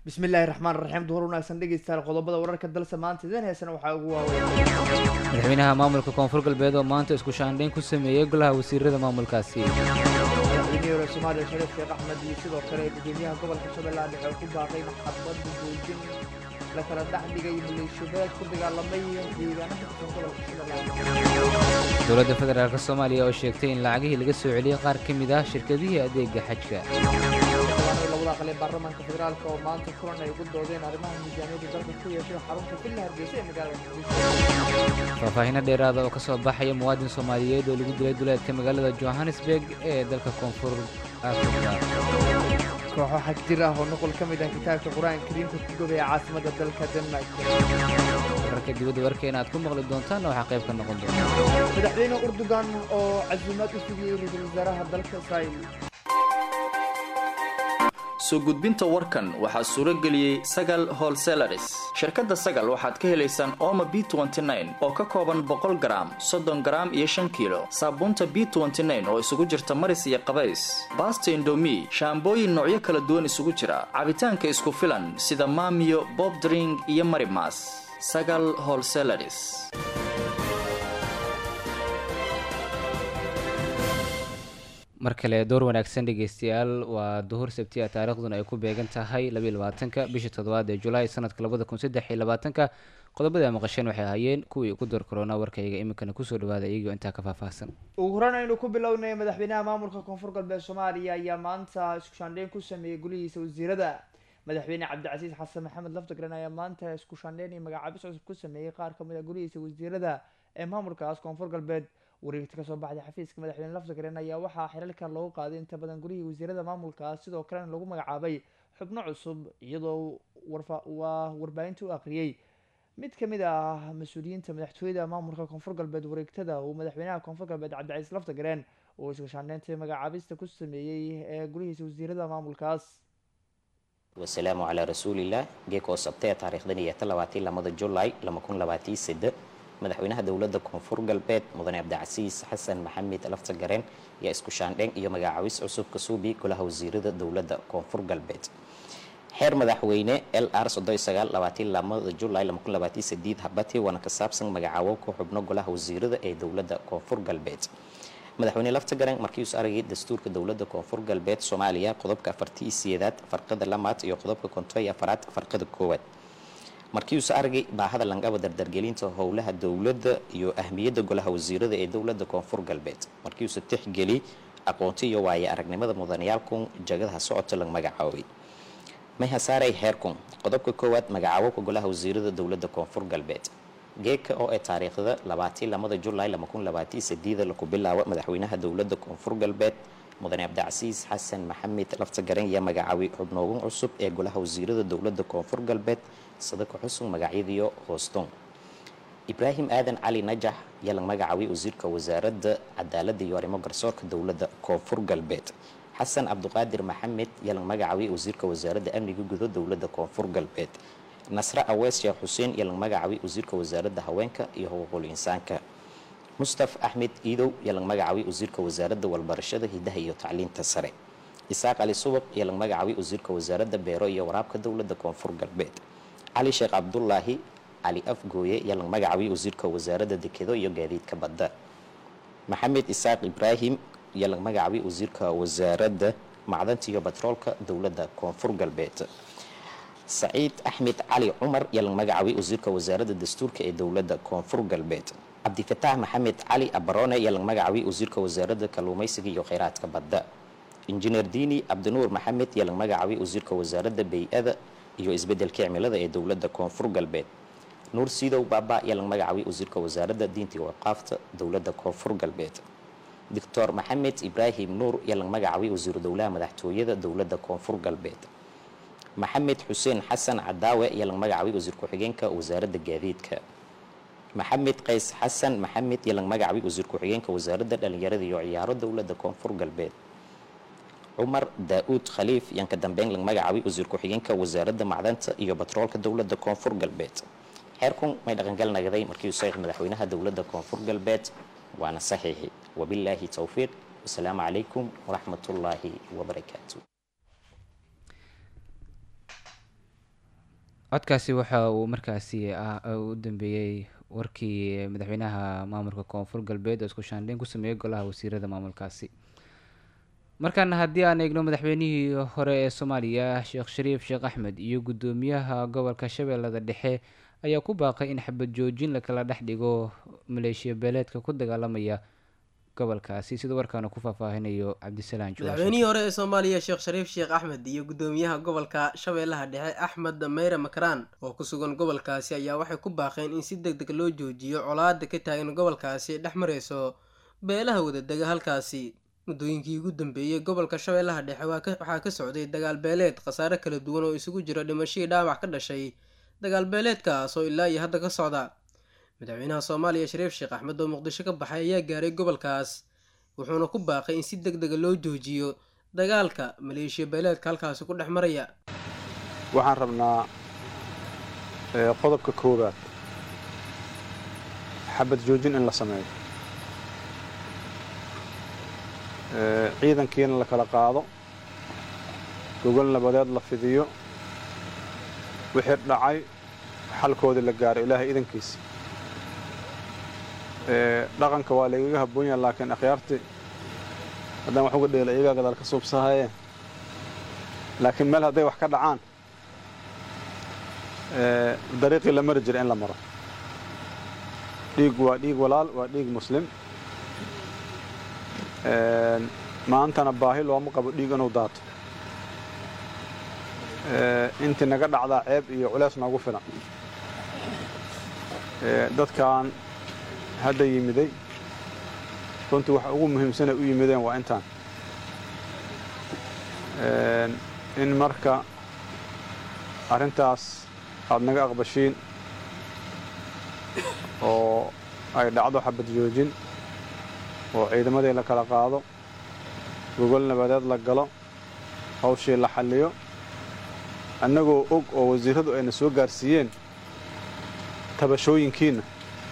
bismillaahi raxmaan raxiim duhur wanaagsan dhegeystayaal qodobada wararka dalse maanta idin heesana waxaa ugu waaweyn madaxweynaha maamulka koonfur galbeed oo maanta isku shaandhayn ku sameeyey golaha wasiirada maamulkaasi madaxweynihii hore soomaaliya shariif sheekh axmed iyo sidoo kale gudoomiyaha gobolka shabeellaha dhexe oo ku baaqay maxabadda joojin la kala dhex dhigay maleeshiyadeed ku dagaalamay deegaanada kusan gobolka shabeellaha dowladda federaalk soomaaliya oo sheegtay in lacagihii laga soo celiyey qaar ka mid ah shirkadihii adeega xajka xildhibaanada labada aqal ee baarlamaanka federaalk oo maanta kulan ay ugu doodeen arrimaha miisaaniyadda dalka ku yeeshay xarunta villa hargeysa ee magaalada muqdisho faahfaahinno dheeraada oo ka soo baxaya muwaadin soomaaliyeed oo lagu dilay duleedka magaalada johannesburg ee dalka koonfur afrika kooxo xagjir ah oo nuqul ka mid ah kitaabka qur-aanka kariimka ku gubaya caasimadda dalka denmark wararka dibadda warkeena aad ku maqli doontaanna waxaa qayb ka noqon doona madaxweyne urdugan oo casuumaad u fidiyey ra-iisul wasaaraha dalka israa'iil soo gudbinta warkan waxaa suuro geliyey sagal holselaris shirkadda sagal waxaad ka helaysaan ooma b oo ka kooban boqol garaam soddon garaam iyo shan kiilo saabuunta b oo isugu jirta maris iyo qabays baasta indomi shaambooyin noocyo kala duwan isugu jira cabitaanka isku filan sida maamiyo bobdring iyo marimas sagal holselaris mar kale door wanaagsan dhegeystayaal waa duhur sabti a taariikhduna ay ku beegan tahay labaatanka bisha toddobaad ee julaay sanadka labada kun saddex iyo labaatanka qodobada a maqasheen waxay ahaayeen kuwii ku door korona warkayga iminkana kusoo dhawaada iyagoo intaa ka faahfaahsan ugu horan aynu ku bilownay madaxweynaha maamulka koonfur galbeed soomaaliya ayaa maanta isku shaandheyn ku sameeyey gulihiisa wasiirada madaxweyne cabdicasiis xasan maxamed laftagren ayaa maanta isku shaandheyn iyo magacaabis cusub ku sameeyey qaar kamid a gulihiisa wasiirada ee maamulkaas koonfur galbeed wareegta kasoo baxday xafiiska madaxweyne laftagren ayaa waxaa xilalka loogu qaaday inta badan gurihii wasiirada maamulkaas sidoo kalena lagu magacaabay xubno cusub iyadoo waa warbaahinta u aqriyey mid kamid ah mas-uuliyiinta madaxtooyada maamulka koonfur galbeed wareegtada uu madaxweynaha koonfur galbeed cabdicaiis laftagren uu isku shaandheynta magacaabista ku sameeyey ee gurihiisa wasiirada maamulkaas wasalaamu calaa rasuulilah geekoo sabtee taariikhdan iyo talabaatan lamada julaay lama kun labaatii sade madaxweynaha dowladda koonfur galbeed mudane cabdicasiis xasan maxamed laftagareen ayaa isku shaandheyn iyo magacaabis cusub ka suubi golaha wasiirada dowladda koonfur galbeed xeer madaxweyne l r lamada julaay habati waana ka saabsan magacaabo ku xubno golaha wasiirada ee dowladda koonfur galbeed madaxweyne laftagaren markiius aragay dastuurka dowladda koonfur galbeed soomaaliya qodobka afartii sideedaad farqada lamaad iyo qodobka konton iyo afaraad farqada koowaad markiiuuse aragay baahada langaba dardargelinta howlaha dowladda iyo ahmiyadda golaha wasiirada ee dowladda koonfur galbeed markiiuuse tixgeli aqoonti iyo waaye aragnimada mudanayaalkun jagadaha socota la magacaabay mayhasaaray heerkun qodobka koowaad magacaabowka golaha wasiirada dowladda koonfur galbeed geeka oo ee taariikhda labaatii lamada julaay lama kun labaatii sadiida laku bilaabo madaxweynaha dowladda koonfur galbeed mudane cabdicasiis xasan maxamed laftagaren iyo magacaabay xubnoogan cusub ee golaha wasiirada dowladda koonfur galbeed sadako xusug magacyadiyo hooston ibraahim aadan cali najax ayaa la magacaabay wasiirka wasaaradda cadaaladda iyo arrimo garsoorka dowladda koonfur galbeed xasan cabduqaadir maxamed ayaa la magacaabay wasiirka wasaaradda amniga gudo dowladda koonfur galbeed nasre awees sheekh xuseen ayaa la magacaabay wasiirka wasaaradda haweenka iyo xuquuqul insaanka mustaf axmed iidow ayaa la magacaabay wasiirka wasaaradda walbarashada hidaha iyo tacliinta sare isaaq cali subaq ayaa la magacaabay wasiirka wasaaradda beero iyo waraabka dowladda koonfur galbeed cali sheekh cabdulaahi cali afgooye ayaa la magacaabay wasiirka wasaaradda dekedo iyo gaadiidka badda maxamed isaaq ibraahim ayaa la magacaabay wasiirka wasaaradda macdanta iyo batroolka dowladda koonfur galbeed saciid axmed cali cumar ayaa la magacaabay wasiirka wasaaradda dastuurka ee dowladda koonfur galbeed cabdifataax maxamed cali abarone ayaa la magacaabay wasiirka wasaaradda kalluumaysiga iyo kheyraadka badda injineer diini cabdinuur maxamed ayaa la magacaabay wasiirka wasaaradda bay-ada iyo isbedelka cimilada ee dowladda koonfur galbeed nuur siidow baaba ayaa la magacaabay wasiirka wasaaradda diinta iyo waqaafta dowladda koonfur galbeed doctor maxamed ibraahim nuur ayaa la magacaabay wasiiru dowlaha madaxtooyada dowladda koonfur galbeed maxamed xuseen xasan cadaawe ayaa la magacaabay wasiir ku-xigeenka wasaaradda gaadiidka maxamed qays xasan maxamed ayaa la magacaabay wasiir ku-xigeenka wasaaradda dhalinyarada iyo ciyaaro dowladda koonfur galbeed cumar daa-uud khaliif ayaan ka dambeyn la magacaabay wasiir ku-xigeenka wasaaradda macdanta iyo batroolka dowladda koonfur galbeed xeerkun may dhaqangal nagaday markii uu saxiix madaxweynaha dowladda koonfur galbeed waana saxiixi wabilaahi towfiiq wasalaamu calaykum waraxmatullaahi wabarakaatu codkaasi waxa uu markaasi ah u dambeeyey warkii madaxweynaha maamulka koonfur galbeed oo isku shaandheyn ku sameeyey golaha wasiirada maamulkaasi markaana haddii aan eegno madaxweynihii hore ee soomaaliya sheekh shariif sheekh axmed iyo guddoomiyaha gobolka shabeellada dhexe ayaa ku baaqay in xabad joojin lakala dhex dhigo maleeshiya beeleedka ku dagaalamaya gobolkaasi sida warkaana ku faahfaahinayo cabdisalaan juwaashe madaxweynihii hore ee soomaaliya sheekh shariif sheekh axmed iyo guddoomiyaha gobolka shabeellaha dhexe axmed meyre makaraan oo ku sugan gobolkaasi ayaa waxay ku baaqeen in si deg deg loo joojiyo colaada ka taagan gobolkaasi dhex mareyso beelaha wadadega halkaasi muddooyinkii ugu dambeeyey gobolka shabeellaha dhexe waxaa ka socday dagaal beeleed khasaare kala duwan oo isugu jira dhimashadii dhaawac ka dhashay dagaal beeleedkaas oo ilaa iyo hadda ka socda madaxweynaha soomaaliya shariif sheekh axmed oo muqdisho ka baxay ayaa gaaray gobolkaas wuxuuna ku baaqay in si deg dega loo joojiyo dagaalka maleeshiya beeleedka halkaasi ku dhex maraya waxaan rabnaa qodobka koowaad xabad joojin in la sameeyo ciidankiina la kala qaado gogol nabadeed la fidiyo wixii dhacay xalkoodii la gaaro ilaahay idankiisa dhaqanka waa laigaga habboon yaha laakiin akhyaartii haddaan wax uga dheela iyagaa gadaal ka suubsahayeen laakiin meel hadday wax ka dhacaan dariiqii la mari jira in la maro dhiig waa dhiig walaal waa dhiig muslim maantana baahi looma qabo dhiig inuu daato intii naga dhacdaa ceeb iyo culeys noogu filan dadkan hadda yimiday runtii waxa ugu muhiimsanay u yimideen waa intaan in marka arrintaas aada naga aqbashiin oo ay dhacdo xabad joojin oo ciidamadii la kala qaado gogol nabadeed la galo hawshii la xalliyo annagoo og oo wasiirradu ayna soo gaarsiiyeen tabashooyinkiinna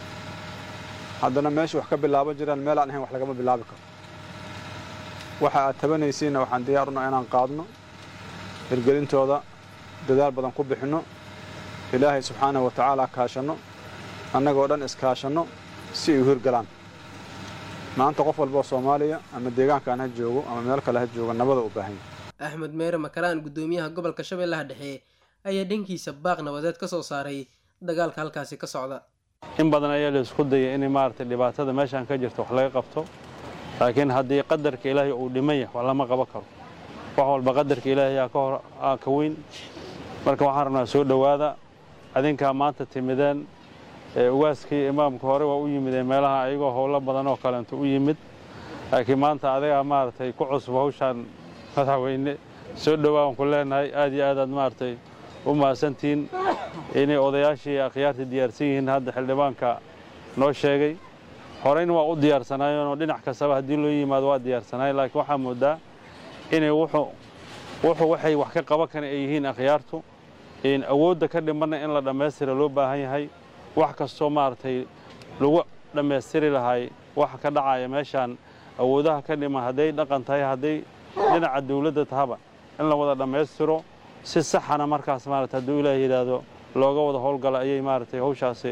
haddana meesha wax ka bilaaban jiraan meel aan ahayn wax lagama bilaabi karo waxa aad tabanaysiinna waxaan diyaar una inaan qaadno hirgelintooda dadaal badan ku bixinno ilaahay subxaanahu wa tacaala kaashanno annagoo dhan iskaashanno si ay u hirgalaan maanta qof walba oo soomaaliya ama deegaankaan ha joogo ama meel kale ha joogo nabada u baahan yahay axmed meere makaraan guddoomiyaha gobolka shabeellaha dhexe ayaa dhankiisa baaq nabadeed ka soo saaray dagaalka halkaasi ka socda in badan ayaa la isku dayay in maaragtay dhibaatada meeshaan ka jirta wax laga qabto laakiin haddii qadarka ilaahay uu dhiman yahay wax lama qaban karo wax walba qadarka ilaahay aa ka hor aa ka weyn marka waxaan rabnaa soo dhowaada adinkaa maanta timideen ugaaskii imaamka hore waa u yimideen meelaha ayagoo howlo badan oo kaleento u yimid laakiin maanta adigaa maaragtay ku cusub hawshaan madaxweyne soo dhowaan ku leenahay aad iyo aad aad maaragtay u mahadsantihiin inay odayaashii akhyaartii diyaarsan yihiin hadda xildhibaanka noo sheegay horeyna waa u diyaarsanaayeenoo dhinac kastaba haddii loo yimaado waa diyaarsanaay laakiin waxaa moodaa inay wuxuu wuxuu waxay wax ka qaban kara ay yihiin akhyaartu awoodda ka dhimanna in la dhammaystira loo baahan yahay wax kastoo maaragtay lagu dhammaystiri lahay waxa ka dhacaya meeshaan awoodaha ka dhiman hadday dhaqan tahay hadday dhinaca dawladda tahaba in la wada dhammaystiro si saxana markaas maarata hadduu ilaah yidhaahdo looga wada howlgala ayay maaragtay hawshaasi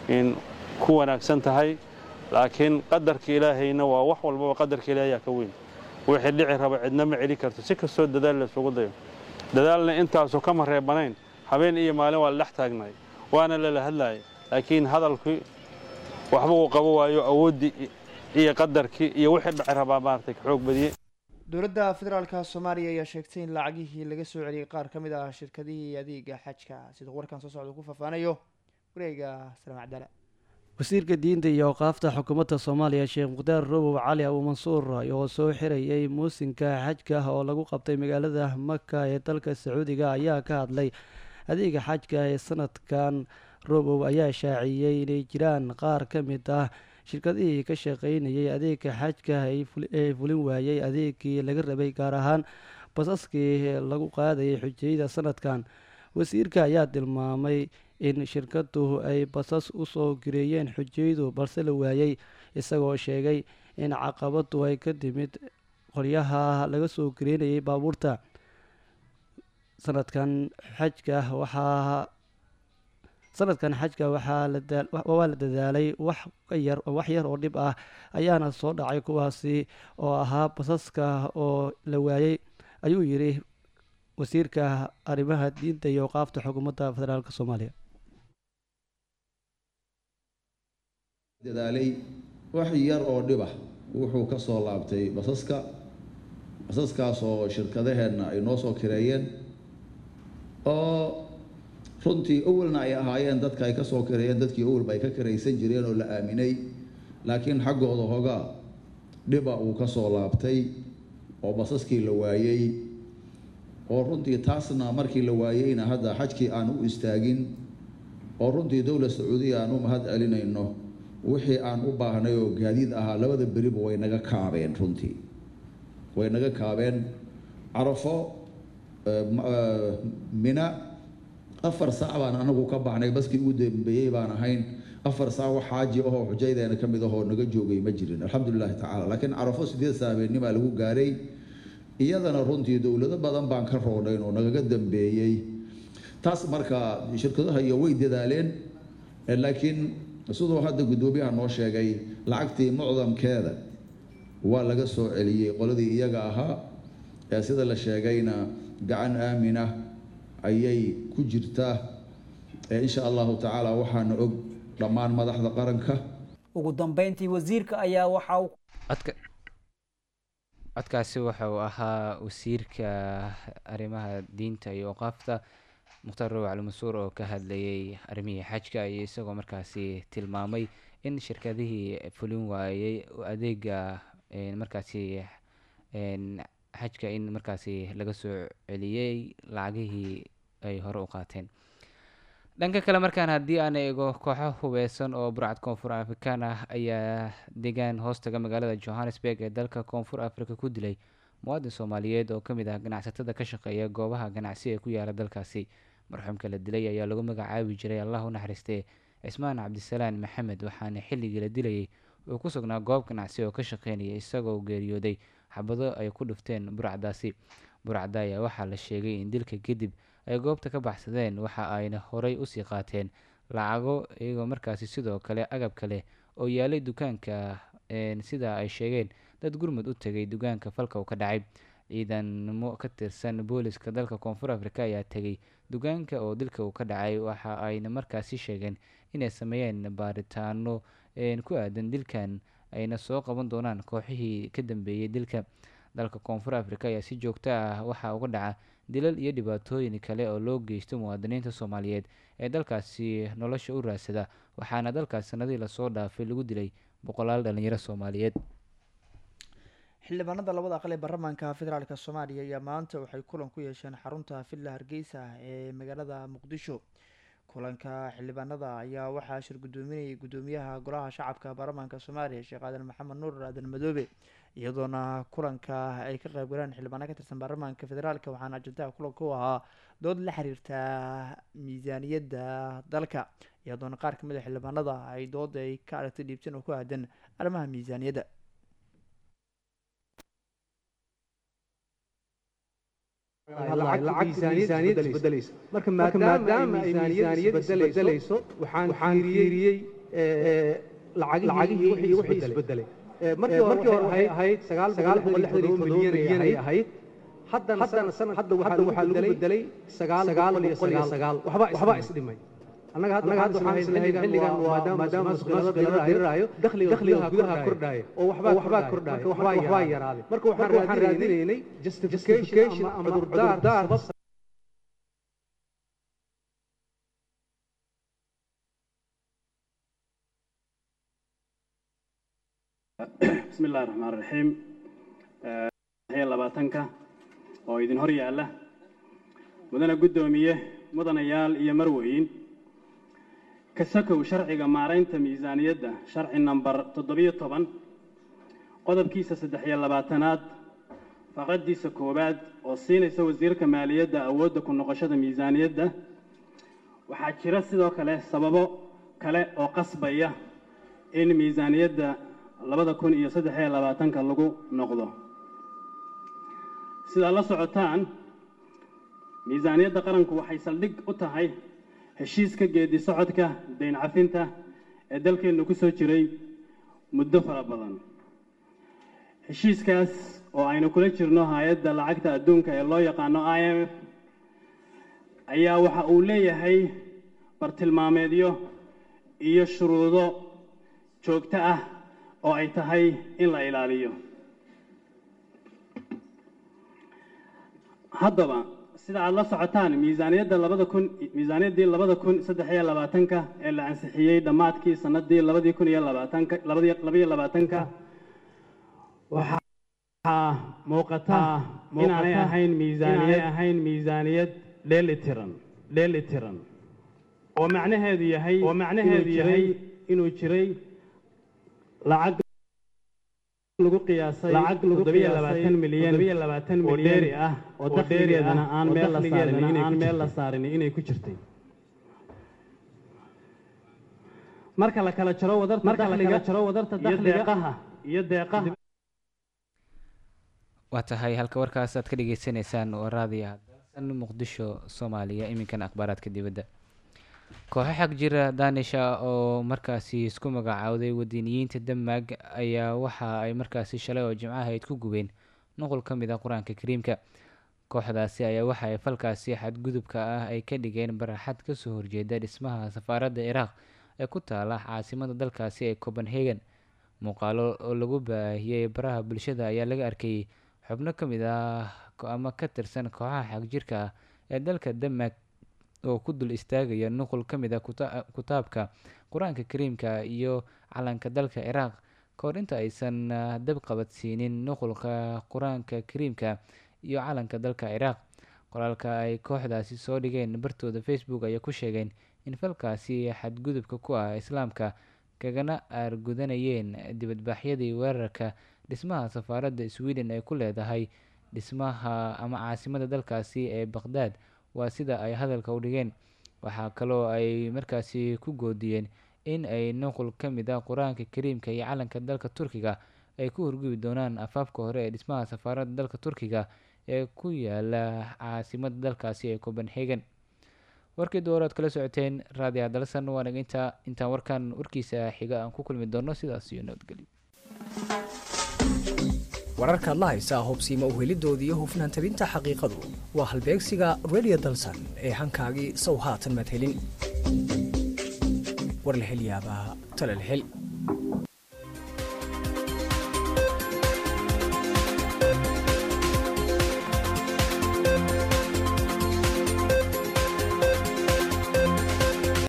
ku wanaagsan tahay laakiin qadarka ilaahayna waa wax walbaba qadarka ilaahay aa ka weyn wixii dhici raba cidna ma celi karto si kastoo dadaal la isugu dayo dadaalna intaasu kama reebanayn habeen iyo maalin waa la dhex taagnay waana lala hadlaayay laakiin hadalkii waxba uu qabo waayo awooddii iyo qadarkii iyo wixii dhici rabaa maaragtay ka xoog badiyey dowladda federaalka soomaaliya ayaa sheegtay in lacagihii laga soo celiyey qaar ka mid ah shirkadihii adeega xajka siduu warkan soo socda ku faahfaanayo wareega salaam cabdala wasiirka diinta iyo awqaafta xukuumadda soomaaliya sheekh mukhtaar robow cali abu mansuur oo soo xirayay muusinka xajka oo lagu qabtay magaalada maka ee dalka sacuudiga ayaa ka hadlay adeega xajka ee sanadkan robow ayaa shaaciyey inay jiraan qaar ka mid ah shirkadihii ka shaqaynayay adeega xajka ee fulin waayey adeegii laga rabay gaar ahaan basaskii lagu qaadayay xujayada sanadkan wasiirka ayaa tilmaamay in shirkadu ay basas usoo gireeyeen xujayadu balse la waayey isagoo sheegay in caqabadu ay ka timid qolyaha laga soo gireynayay baabuurta sanadkan xajka waxaa sanadkan xajka waxaa la daa- wa- waa la dadaalay wax ka yar wax yar oo dhib ah ayaana soo dhacay kuwaasi oo ahaa basaska oo la waayey ayuu yidhi wasiirka arrimaha diinta iyo qaafta xukuumadda federaalk soomaaliya dadaalay wax yar oo dhib ah wuxuu ka soo laabtay basaska basaskaas oo shirkadaheenna ay noo soo kireeyeen oo runtii awalna ay ahaayeen dadka ay ka soo kireeyeen dadkii awalba ay ka kiraysan jireen oo la aaminay laakiin xaggooda hogaa dhiba uu ka soo laabtay oo basaskii la waayey oo runtii taasna markii la waayeyna hadda xajkii aan u istaagin oo runtii dowlad sacuudiya aan u mahad celinayno wixii aan u baahnay oo gaadiid ahaa labada beriba way naga kaabeen runtii way naga kaabeen carafo eh, ma- eh, mina afar saac baan anagu ka baxnay baskii ugu dambeeyey baan ahayn afar saac wax xaaji ahoo xujaydeena ka mid ahoo naga joogay ma jirin alxamdulilahi tacaala laakiin carafo sideed saabeenimaa lagu gaaray iyadana runtii dowlado badan baan ka roodhayn oo nagaga dambeeyey taas marka shirkadaha iyo way dadaaleen eh, laakiin siduu hadda guddoomiyaha noo sheegay lacagtii mucdamkeeda waa laga soo celiyey qoladii iyaga ahaa ee sida la sheegayna gacan aamina ayay ku jirtaa ee insha allahu tacaala waxaana og dhammaan madaxda qaranka ugu dambeyntii wasiirka ayaa waxa uu codka codkaasi waxa uu ahaa wasiirka arrimaha diinta iyo oqaafta mukhtaar row cali mansuur oo ka hadlayay arrimihii xajka iyo isagoo markaasi tilmaamay in shirkadihii fulin waayey adeega een, markaasi een, xajka in markaasi laga soo celiyey lacagihii ay hore u qaateen dhanka kale markaan haddii aan eego kooxo hubeysan oo burcad koonfur afrikaan ah ayaa degaan hoostaga magaalada johannesburg ee dalka koonfur africa ku dilay muwaadin soomaaliyeed oo ka mid ah ganacsatada ka shaqeeya goobaha ganacsi ee ku yaala dalkaasi marxuumka la dilay ayaa lagu magacaabi jiray allah u naxariistee cismaan cabdisalaan maxamed waxaana xilligii la dilayay uu ku sugnaa goob ganacsi oo ka shaqeynaya isagoo geeriyooday xabado ay ku dhufteen burcadaasi burcada ayaa waxaa la sheegay in dilka kadib ay goobta ka baxsadeen waxa ayna horay usii qaateen lacago iyagoo markaasi sidoo kale agab kale oo yaalay dukaanka een, sida ay sheegeen dad gurmud u tegay dukaanka falka uu ka dhacay ciidanimo ka tirsan booliska dalka koonfur afrika ayaa tegay dukaanka oo dilka uu ka dhacay waxa ayna markaasi sheegeen inay sameeyeen baaritaano een, ku aadan dilkan ayna soo qaban doonaan kooxihii ka dambeeyey dilka dalka koonfur afrika ayaa si joogto ah waxaa uga dhaca dilal iyo dhibaatooyin kale oo loo geysto muwaadiniinta soomaaliyeed ee dalkaasi nolosha u raadsada waxaana dalkaas sanadihii lasoo dhaafay lagu dilay boqolaal dhalinyaro soomaaliyeed xildhibaanada labada aqal ee baarlamaanka federaalk soomaaliya ayaa maanta waxay kulan ku yeesheen xarunta villa hargeysa ee magaalada muqdisho kulanka xildhibaanada ayaa waxaa shir gudoominayay gudoomiyaha golaha shacabka baarlamaanka soomaaliya sheekh aadan maxamed nuur aadan madoobe iyadoona kulanka ay ka qayb galeen xildhibaano ka tirsan baarlamaanka federaalk waxaana ajandaha kulanka u ahaa dood la xiriirta miisaaniyadda dalka iyadoona qaar kamid a xildhibaanada ay dood ay ka aragtay dhiibteen oo ku aadan arrimaha miisaaniyadda lacag miisaaniyad isbedelaysa marka maadaama ay miisaaniyad isbedelayso waxaan fiiriyey lacagihii wixii isbedelay markii hore waxay ahayd sagaal boqol lixdan iyo milyan ay ahayd haddana sanad hadda waxaa lagu bedelay sagaal boqol iyo sagaal waxba isdhimay annaga hadda waxaan islahayn xilligan maadaama masuqnada diriraayo dakhliga gudaha kordhaya oo waxbaa kordhaya waxbaa yaraaday marka waxaan raadinaynay justification ama cudurdaar bismi illahi raxmaan raxiim labaatanka oo idin hor yaalla mudane guddoomiye mudanayaal iyo marweyn kasakow sharciga maaraynta miisaaniyadda sharci nambar toddobiyo toban qodobkiisa saddex iyo labaatanaad faqadiisa koowaad oo siinaysa wasiirka maaliyadda awoodda ku noqoshada miisaaniyadda waxaa jira sidoo kale sababo kale oo qasbaya in miisaaniyadda labada kun iyo saddex iyo labaatanka lagu noqdo sidaa la socotaan miisaaniyadda qaranku waxay saldhig u tahay heshiiska geedi socodka dayn cafinta ee dalkeennu ku soo jiray muddo fara badan heshiiskaas oo aynu kula jirno hay-adda lacagta adduunka ee loo yaqaano i m f ayaa waxa uu leeyahay bartilmaameedyo iyo shuruudo joogto ah oo ay tahay in la ilaaliyo haddaba sida aada la socotaan miisaaniyadda labada kun miisaaniyaddii labada kun saddex iyo labaatanka ee la ansixiyey dhammaadkii sanadii labadii kun iyo labaatanka labadii labaiyo labaatanka waxaa muuqata inaanay ahayn miisaaniyad ahayn miisaaniyad dheelitiran dheelitiran oo macnaheedu yahay oo macnaheedu yahay inuu jiray lacag lagu qiyaasay lacag lagu qiyaasay milyan oo dheeri ah oo dakhligeedana aan meel la saarin aan meel la saarin inay ku jirtay marka la kala jaro wadarta marka la kala jaro wadarta dakhliga iyo deeqaha waa tahay halka warkaas aad ka dhegeysaneysaan oo raadiya dalsan muqdisho soomaaliya iminkan akhbaaraadka dibadda kooxo xag jira daanisha oo markaasi isku magacaawday wadaniyiinta denmark ayaa waxa ay markaasi shalay oo jimcaha ayd ku gubeen nuqul ka mid ah qur-aanka kariimka kooxdaasi ayaa waxa ay falkaasi xadgudubka ah ay ka dhigeen baraxad kasoo horjeeda dhismaha safaaradda ciraaq ee ku taala caasimada dalkaasi ee copenhagen muuqaalo oo lagu baahiyey baraha bulshada ayaa laga arkayay xubno ka mid ah ama ka tirsan kooxaha xagjirka ah ee dalka denmark oo ku dul istaagaya nuqul ka mid ah kutaabka qur-aanka kariimka iyo calanka dalka ciraaq kahor inta aysan dab qabadsiinin nuqulka qur-aanka kariimka iyo calanka dalka ciraaq qoraalka ay kooxdaasi soo dhigeen bartooda facebook ayaa ku sheegeen in falkaasi xadgudubka ku ah islaamka kagana aargudanayeen dibadbaaxyadii weerarka dhismaha safaaradda sweden ay ku leedahay dhismaha ama caasimada dalkaasi ee baqhdaad waa sida ay hadalka u dhigeen waxaa kaloo ay markaasi ku goodiyeen in ay nuqul ka mid ah qur-aanka kariimka iyo calanka dalka turkiga ay ku horgubi doonaan afaafka hore ee dhismaha safaaradda dalka turkiga ee ku yaala caasimada dalkaasi ee copenhagen warkii dooraad kala socoteen raadiya dalsan waanaga intaa intaan warkan warkiisa xiga aan ku kulmi doono sidaas iyo nabadgelyo wararkaad la haysaa hubsiima uhelidooda iyo hufnaan tabinta xaqiiqadu waa halbeegsiga radio dalsan ee hankaagii sow haatan madhelin war la hel yaabaa tala la hel